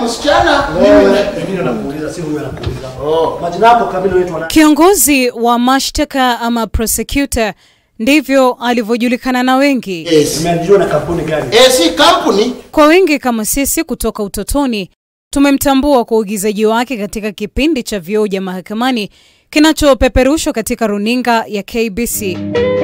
msichana. Wewe mimi nakuuliza, si huyu anakuuliza. Oh. Majina yako kamili unaitwa nani? Kiongozi wa mashtaka ama prosecutor, ndivyo alivyojulikana na wengi. Yes. Imeandikwa na kampuni gani? Eh, si kampuni. Kwa wengi kama sisi kutoka utotoni, tumemtambua kwa uigizaji wake katika kipindi cha Vioja Mahakamani kinachopeperushwa katika runinga ya KBC.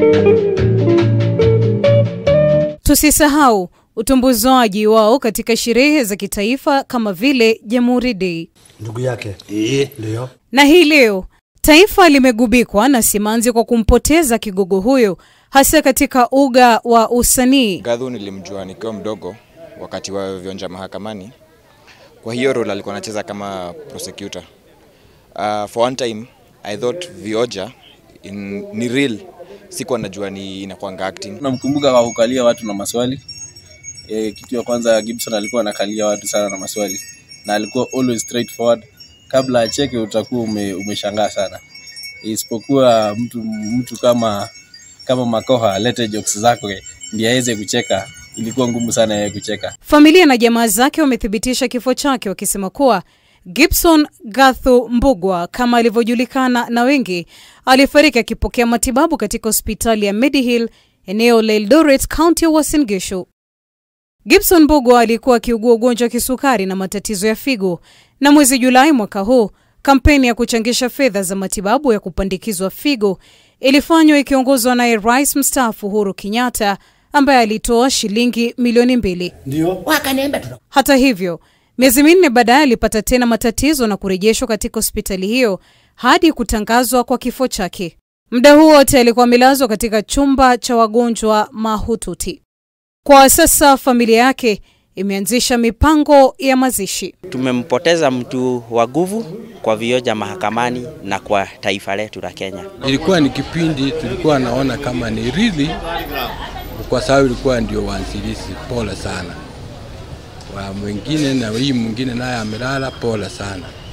Tusisahau utumbuzwaji wao katika sherehe za kitaifa kama vile Jamhuri Day. Ndugu yake. Eh. Ndio. Na hii leo taifa limegubikwa na simanzi kwa kumpoteza kigogo huyo, hasa katika uga wa usanii. Gadhu nilimjua nikiwa mdogo wakati wa vionja mahakamani. Kwa hiyo role alikuwa anacheza kama prosecutor. Uh, for one time I thought vioja in, ni real, sikuwa najua ni inakwanga acting. Namkumbuka kwa kukalia watu na maswali. E, kitu ya kwanza Gibson alikuwa anakalia watu sana na maswali na alikuwa always straightforward. Kabla acheke utakuwa ume, umeshangaa sana, isipokuwa mtu mtu kama kama Makoha alete jokes zake ndiye aweze kucheka, ilikuwa ngumu sana yeye kucheka. Familia na jamaa zake wamethibitisha kifo chake wakisema kuwa Gibson Gathu Mbugwa kama alivyojulikana na wengi, alifariki akipokea matibabu katika hospitali ya Medihill eneo la Eldoret, kaunti ya Uasin Gishu. Gibson Mbugwa alikuwa akiugua ugonjwa wa kisukari na matatizo ya figo, na mwezi Julai mwaka huu kampeni ya kuchangisha fedha za matibabu ya kupandikizwa figo ilifanywa ikiongozwa naye Rais mstaafu Uhuru Kenyatta ambaye alitoa shilingi milioni mbili. Ndio. Wakaniambia tuna Hata hivyo, miezi minne baadaye alipata tena matatizo na kurejeshwa katika hospitali hiyo hadi kutangazwa kwa kifo chake. Muda huo wote alikuwa amelazwa katika chumba cha wagonjwa mahututi. Kwa sasa familia yake imeanzisha mipango ya mazishi. Tumempoteza mtu wa nguvu kwa vioja mahakamani na kwa taifa letu la Kenya. Ilikuwa ni kipindi tulikuwa naona kama ni really, kwa sababu ilikuwa ndio waanzilishi. Pole sana wa mwingine, na hii mwingine naye amelala, pole sana.